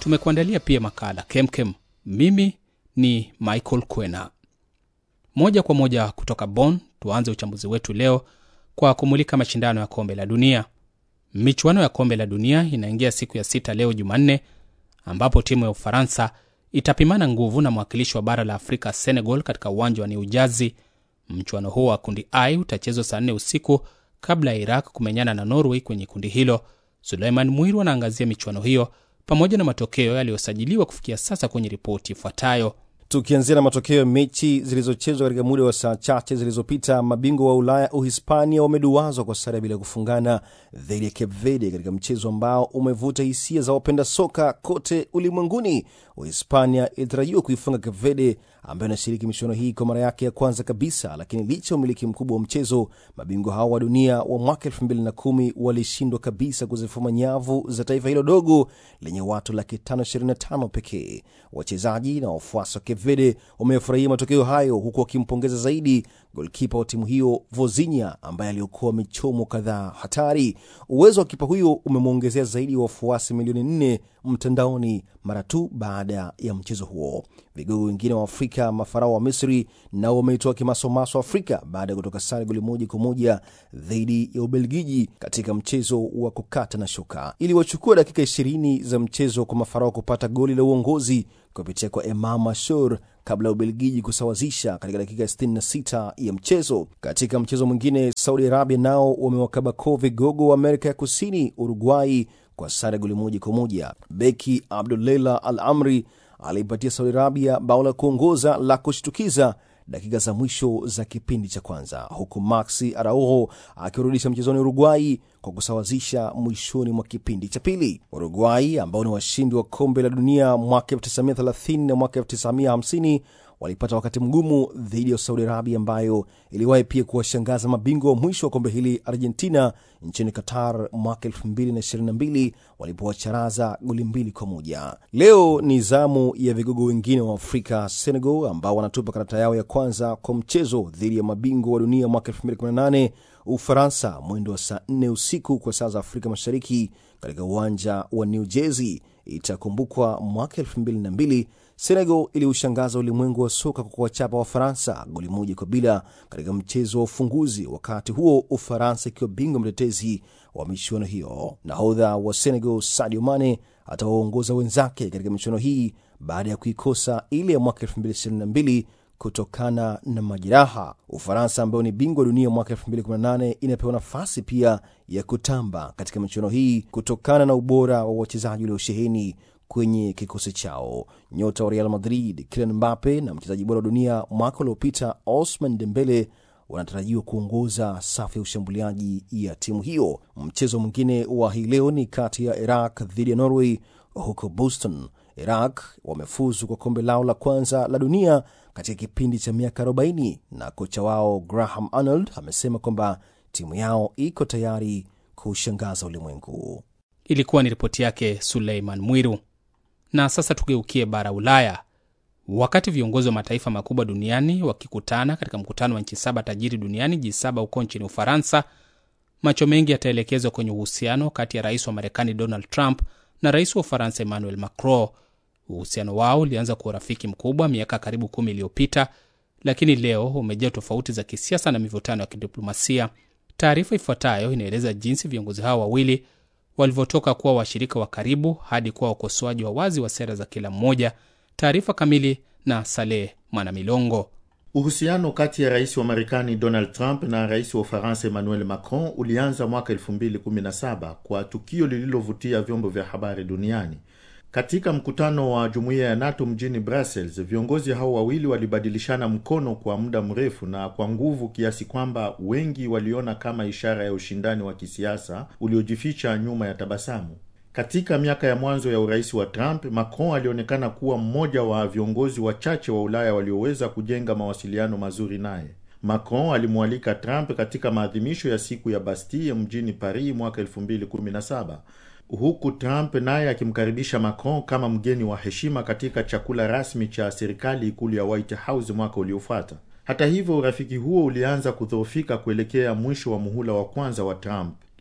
tumekuandalia pia makala kemkem. Mimi ni Michael Kwena. Moja kwa moja kutoka Bonn, tuanze uchambuzi wetu leo kwa kumulika mashindano ya kombe la dunia. Michuano ya kombe la dunia inaingia siku ya sita leo Jumanne, ambapo timu ya Ufaransa itapimana nguvu na mwakilishi wa bara la Afrika Senegal katika uwanja wa New Jersey. Mchuano huo wa kundi I utachezwa saa nne usiku kabla ya Iraq kumenyana na Norway kwenye kundi hilo. Suleiman Mwiru anaangazia michuano hiyo pamoja na matokeo yaliyosajiliwa kufikia sasa kwenye ripoti ifuatayo. Tukianzia na matokeo ya mechi zilizochezwa katika muda wa saa chache zilizopita, mabingwa wa Ulaya Uhispania wameduazwa kwa sare bila kufungana dhidi ya Cape Verde katika mchezo ambao umevuta hisia za wapenda soka kote ulimwenguni. Uhispania ilitarajiwa kuifunga Cape Verde ambayo inashiriki michuano hii kwa mara yake ya kwanza kabisa, lakini licha ya umiliki mkubwa wa mchezo, mabingwa hao wa dunia wa mwaka 2010 walishindwa kabisa kuzifuma nyavu za taifa hilo dogo lenye watu laki 525 pekee. Wachezaji na wafuasi wa Cape Verde wamefurahia matokeo hayo, huku wakimpongeza zaidi golkipa wa timu hiyo Vozinha ambaye aliokoa michomo kadhaa hatari. Uwezo wa kipa huyo umemwongezea zaidi ya wafuasi milioni nne mtandaoni mara tu baada ya mchezo huo. Vigogo wengine wa Afrika, mafarao wa Misri, nao wameitoa kimasomaso Afrika baada ya kutoka sare goli moja kwa moja dhidi ya Ubelgiji katika mchezo wa kukata na shoka. Ili wachukua dakika ishirini za mchezo kwa mafarao kupata goli la uongozi kupitia kwa Emam Ashur kabla ya Ubelgiji kusawazisha katika dakika 66 ya mchezo. Katika mchezo mwingine, Saudi Arabia nao wamewakaba koo vigogo wa Amerika ya Kusini, Uruguai, kwa sare goli moja kwa moja. Beki Abdulela Al Amri aliipatia Saudi Arabia bao la kuongoza la kushtukiza dakika za mwisho za kipindi cha kwanza, huku Maxi Araujo akirudisha mchezoni Uruguai kwa kusawazisha mwishoni mwa kipindi cha pili. Uruguai ambao ni washindi wa kombe la dunia mwaka 1930 na mwaka 1950 walipata wakati mgumu dhidi ya Saudi Arabia ambayo iliwahi pia kuwashangaza mabingwa wa mwisho wa kombe hili Argentina nchini Qatar mwaka 2022 walipowacharaza goli mbili kwa moja. Leo ni zamu ya vigogo wengine wa Afrika, Senegal, ambao wanatupa karata yao ya kwanza kwa mchezo dhidi ya mabingwa wa dunia mwaka 2018 Ufaransa, mwendo wa saa 4 usiku kwa saa za Afrika Mashariki katika uwanja wa New Jersey. Itakumbukwa mwaka 2002 Senegal iliushangaza ulimwengu wa soka kwa kuwachapa Wafaransa goli moja kwa bila katika mchezo wa ufunguzi, wakati huo Ufaransa ikiwa bingwa mtetezi wa michuano hiyo. Nahodha wa Senegal Sadio Mane atawaongoza wenzake katika michuano hii baada ya kuikosa ile ya mwaka 2022 kutokana na majeraha. Ufaransa ambayo ni bingwa dunia mwaka 2018 inapewa nafasi pia ya kutamba katika michuano hii kutokana na ubora wa wachezaji waliosheheni kwenye kikosi chao. Nyota wa Real Madrid Kylian Mbappe na mchezaji bora wa dunia mwaka uliopita Osman Dembele wanatarajiwa kuongoza safu ya ushambuliaji ya timu hiyo. Mchezo mwingine wa hii leo ni kati ya Iraq dhidi ya Norway huko Boston. Iraq wamefuzu kwa kombe lao la kwanza la dunia katika kipindi cha miaka 40 na kocha wao Graham Arnold amesema kwamba timu yao iko tayari kushangaza ulimwengu. Ilikuwa ni ripoti yake Suleiman Mwiru. Na sasa tugeukie bara Ulaya. Wakati viongozi wa mataifa makubwa duniani wakikutana katika mkutano wa nchi saba tajiri duniani G7 huko nchini Ufaransa, macho mengi yataelekezwa kwenye uhusiano kati ya rais wa Marekani Donald Trump na rais wa Ufaransa Emmanuel Macron. Uhusiano wao ulianza kwa urafiki mkubwa miaka karibu kumi iliyopita, lakini leo umejaa tofauti za kisiasa na mivutano ya kidiplomasia. Taarifa ifuatayo inaeleza jinsi viongozi hao wawili walivyotoka kuwa washirika wa karibu hadi kuwa wakosoaji wa wazi wa sera za kila mmoja. Taarifa kamili na Saleh Mwanamilongo. Uhusiano kati ya rais wa Marekani Donald Trump na rais wa Ufaransa Emmanuel Macron ulianza mwaka 2017 kwa tukio lililovutia vyombo vya habari duniani. Katika mkutano wa jumuiya ya NATO mjini Brussels, viongozi hao wawili walibadilishana mkono kwa muda mrefu na kwa nguvu kiasi kwamba wengi waliona kama ishara ya ushindani wa kisiasa uliojificha nyuma ya tabasamu. Katika miaka ya mwanzo ya urais wa Trump, Macron alionekana kuwa mmoja wa viongozi wachache wa Ulaya walioweza kujenga mawasiliano mazuri naye. Macron alimwalika Trump katika maadhimisho ya siku ya Bastille mjini Paris mwaka 2017 huku Trump naye akimkaribisha Macron kama mgeni wa heshima katika chakula rasmi cha serikali ikulu ya White House mwaka uliofuata. Hata hivyo, urafiki huo ulianza kudhoofika kuelekea mwisho wa muhula wa kwanza wa Trump.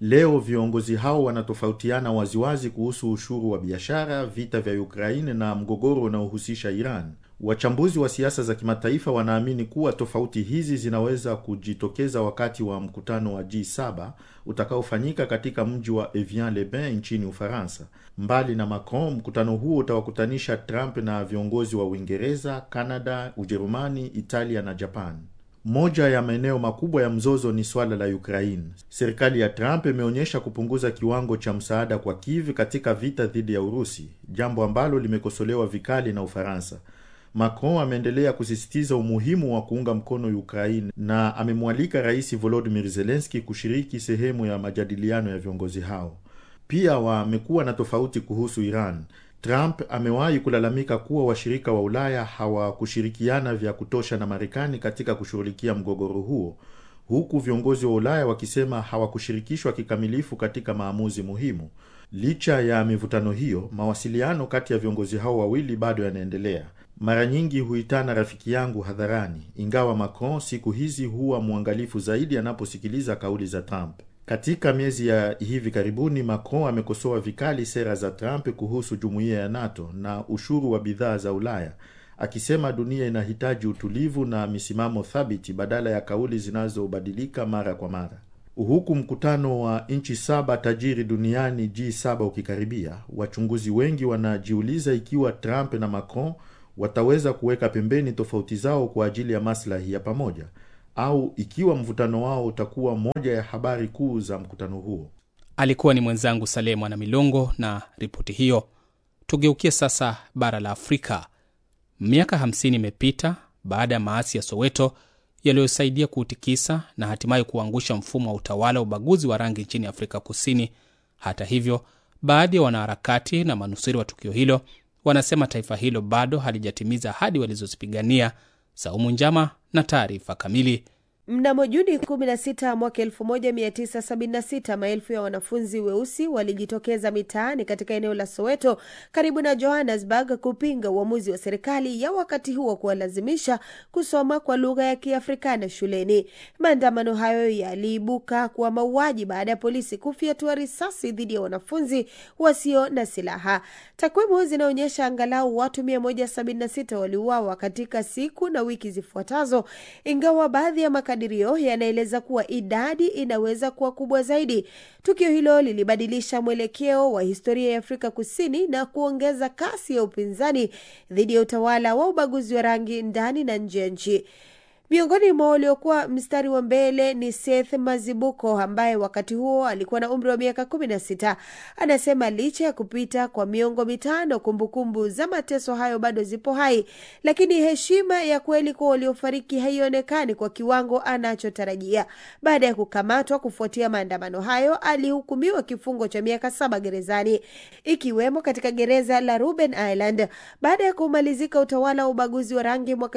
Leo viongozi hao wanatofautiana waziwazi kuhusu ushuru wa biashara, vita vya Ukraine na mgogoro unaohusisha Iran. Wachambuzi wa siasa za kimataifa wanaamini kuwa tofauti hizi zinaweza kujitokeza wakati wa mkutano wa G7 utakaofanyika katika mji wa Evian-le-Bain nchini Ufaransa. Mbali na Macron, mkutano huo utawakutanisha Trump na viongozi wa Uingereza, Canada, Ujerumani, Italia na Japan. Moja ya maeneo makubwa ya mzozo ni swala la Ukraine. Serikali ya Trump imeonyesha kupunguza kiwango cha msaada kwa Kiev katika vita dhidi ya Urusi, jambo ambalo limekosolewa vikali na Ufaransa. Macron ameendelea kusisitiza umuhimu wa kuunga mkono Ukraine na amemwalika Rais Volodymyr Zelensky kushiriki sehemu ya majadiliano ya viongozi hao. Pia wamekuwa na tofauti kuhusu Iran. Trump amewahi kulalamika kuwa washirika wa Ulaya hawakushirikiana vya kutosha na Marekani katika kushughulikia mgogoro huo, huku viongozi wa Ulaya wakisema hawakushirikishwa kikamilifu katika maamuzi muhimu. Licha ya mivutano hiyo, mawasiliano kati ya viongozi hao wawili bado yanaendelea. Mara nyingi huitana rafiki yangu hadharani, ingawa Macron siku hizi huwa mwangalifu zaidi anaposikiliza kauli za Trump. Katika miezi ya hivi karibuni, Macron amekosoa vikali sera za Trump kuhusu jumuiya ya NATO na ushuru wa bidhaa za Ulaya, akisema dunia inahitaji utulivu na misimamo thabiti badala ya kauli zinazobadilika mara kwa mara. Huku mkutano wa nchi saba tajiri duniani G7 ukikaribia, wachunguzi wengi wanajiuliza ikiwa Trump na Macron wataweza kuweka pembeni tofauti zao kwa ajili ya maslahi ya pamoja au ikiwa mvutano wao utakuwa moja ya habari kuu za mkutano huo. Alikuwa ni mwenzangu Saleh Mwana Milongo na ripoti hiyo. Tugeukie sasa bara la Afrika. Miaka 50 imepita baada ya maasi ya Soweto yaliyosaidia kuutikisa na hatimaye kuangusha mfumo wa utawala wa ubaguzi wa rangi nchini Afrika Kusini. Hata hivyo, baadhi ya wanaharakati na manusuri wa tukio hilo wanasema taifa hilo bado halijatimiza ahadi walizozipigania. Saumu Njama na taarifa kamili. Mnamo Juni 16 mwaka 1976 maelfu ya wanafunzi weusi walijitokeza mitaani katika eneo la Soweto karibu na Johannesburg kupinga uamuzi wa serikali ya wakati huo kuwalazimisha kusoma kwa lugha ya Kiafrikana shuleni. Maandamano hayo yaliibuka kuwa mauaji baada ya polisi kufyatua risasi dhidi ya wanafunzi wasio na silaha. Takwimu zinaonyesha angalau watu 176 waliuawa katika siku na wiki zifuatazo, ingawa baadhi ya makadirio yanaeleza kuwa idadi inaweza kuwa kubwa zaidi. Tukio hilo lilibadilisha mwelekeo wa historia ya Afrika Kusini na kuongeza kasi ya upinzani dhidi ya utawala wa ubaguzi wa rangi ndani na nje ya nchi. Miongoni mwa waliokuwa mstari wa mbele ni Seth Mazibuko ambaye wakati huo alikuwa na umri wa miaka kumi na sita. Anasema licha ya kupita kwa miongo mitano, kumbukumbu za mateso hayo bado zipo hai, lakini heshima ya kweli kwa waliofariki haionekani kwa kiwango anachotarajia. Baada ya kukamatwa kufuatia maandamano hayo, alihukumiwa kifungo cha miaka saba gerezani, ikiwemo katika gereza la Robben Island. Baada ya kumalizika utawala wa ubaguzi wa rangi mwaka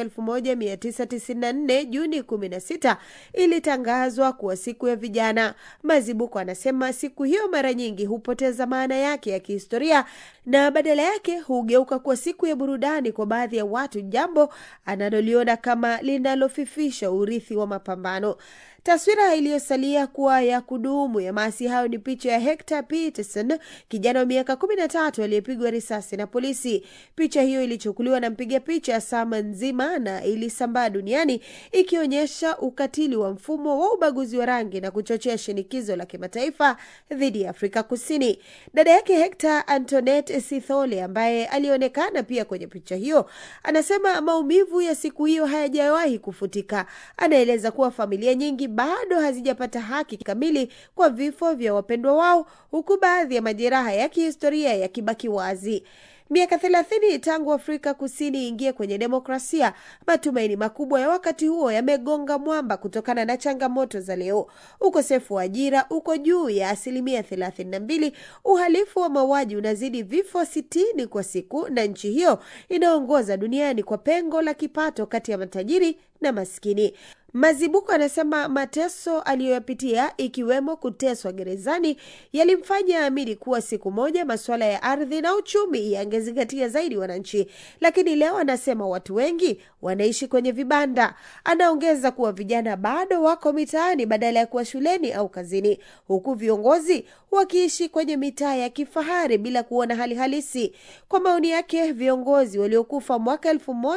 1994 Juni 16 ilitangazwa kuwa siku ya vijana. Mazibuko anasema siku hiyo mara nyingi hupoteza maana yake ya kihistoria na badala yake hugeuka kuwa siku ya burudani kwa baadhi ya watu, jambo analoliona kama linalofifisha urithi wa mapambano. Taswira iliyosalia kuwa ya kudumu ya maasi hayo ni picha ya Hector Peterson, kijana wa miaka kumi na tatu aliyepigwa risasi na polisi. Picha hiyo ilichukuliwa na mpiga picha Sama Nzima na ilisambaa duniani ikionyesha ukatili wa mfumo wa ubaguzi wa rangi na kuchochea shinikizo la kimataifa dhidi ya Afrika Kusini. Dada yake Hector, Antoinette Sithole, ambaye alionekana pia kwenye picha hiyo, anasema maumivu ya siku hiyo hayajawahi kufutika. Anaeleza kuwa familia nyingi bado hazijapata haki kamili kwa vifo vya wapendwa wao, huku baadhi ya majeraha ya kihistoria yakibaki wazi. Miaka thelathini tangu Afrika Kusini ingie kwenye demokrasia, matumaini makubwa ya wakati huo yamegonga mwamba kutokana na changamoto za leo. Ukosefu wa ajira uko juu ya asilimia thelathini na mbili, uhalifu wa mauaji unazidi vifo sitini kwa siku, na nchi hiyo inaongoza duniani kwa pengo la kipato kati ya matajiri na maskini. Mazibuko anasema mateso aliyoyapitia ikiwemo kuteswa gerezani yalimfanya aamini kuwa siku moja masuala ya ardhi na uchumi yangezingatia zaidi wananchi, lakini leo anasema watu wengi wanaishi kwenye vibanda. Anaongeza kuwa vijana bado wako mitaani badala ya kuwa shuleni au kazini, huku viongozi wakiishi kwenye mitaa ya kifahari bila kuona hali halisi. Kwa maoni yake, viongozi waliokufa mwaka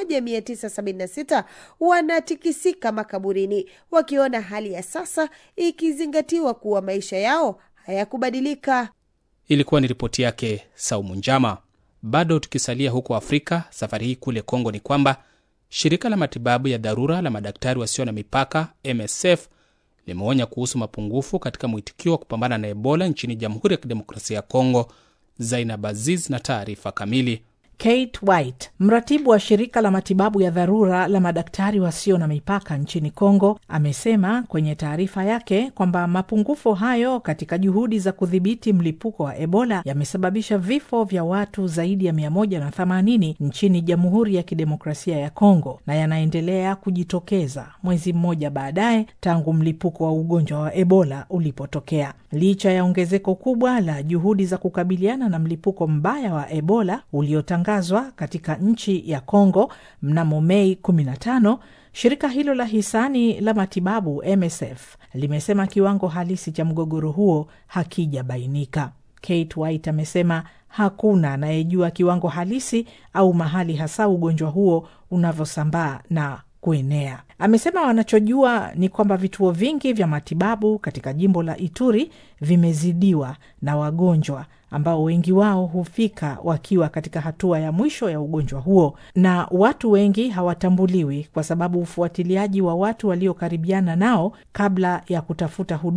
1976 wanatikisika makaburini wakiona hali ya sasa ikizingatiwa kuwa maisha yao hayakubadilika. Ilikuwa ni ripoti yake Saumu Njama. Bado tukisalia huko Afrika, safari hii kule Kongo ni kwamba shirika la matibabu ya dharura la madaktari wasio na mipaka MSF limeonya kuhusu mapungufu katika mwitikio wa kupambana na Ebola nchini Jamhuri ya Kidemokrasia ya Kongo. Zainab Aziz na taarifa kamili. Kate White, mratibu wa shirika la matibabu ya dharura la madaktari wasio na mipaka nchini Kongo, amesema kwenye taarifa yake kwamba mapungufu hayo katika juhudi za kudhibiti mlipuko wa Ebola yamesababisha vifo vya watu zaidi ya 180 nchini Jamhuri ya Kidemokrasia ya Kongo na yanaendelea kujitokeza mwezi mmoja baadaye tangu mlipuko wa ugonjwa wa Ebola ulipotokea. Licha ya ongezeko kubwa la juhudi za kukabiliana na mlipuko mbaya wa Ebola uliotangazwa katika nchi ya Kongo mnamo Mei 15, shirika hilo la hisani la matibabu MSF limesema kiwango halisi cha mgogoro huo hakijabainika. Kate White amesema hakuna anayejua kiwango halisi au mahali hasa ugonjwa huo unavyosambaa na kuenea. Amesema wanachojua ni kwamba vituo vingi vya matibabu katika jimbo la Ituri vimezidiwa na wagonjwa ambao wengi wao hufika wakiwa katika hatua ya mwisho ya ugonjwa huo, na watu wengi hawatambuliwi kwa sababu ufuatiliaji wa watu waliokaribiana nao kabla ya kutafuta huduma